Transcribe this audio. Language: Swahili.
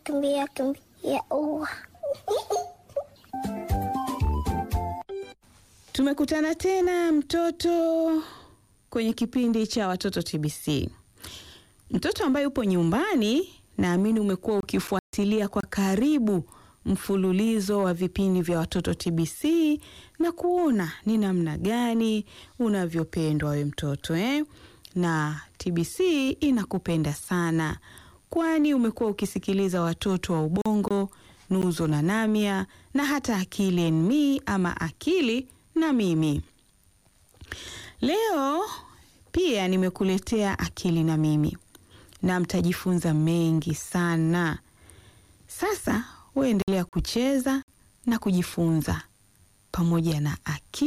kimbia kimbia ua. Tumekutana tena mtoto kwenye kipindi cha watoto TBC. Mtoto ambaye upo nyumbani, naamini umekuwa ukifuatilia kwa karibu mfululizo wa vipindi vya watoto TBC na kuona ni namna gani unavyopendwa we mtoto eh? Na TBC inakupenda sana, kwani umekuwa ukisikiliza watoto wa Ubongo, Nuzo na Namia na hata Akili and Me ama Akili na Mimi. Leo pia nimekuletea Akili na Mimi na mtajifunza mengi sana. Sasa uendelea kucheza na kujifunza pamoja na Akili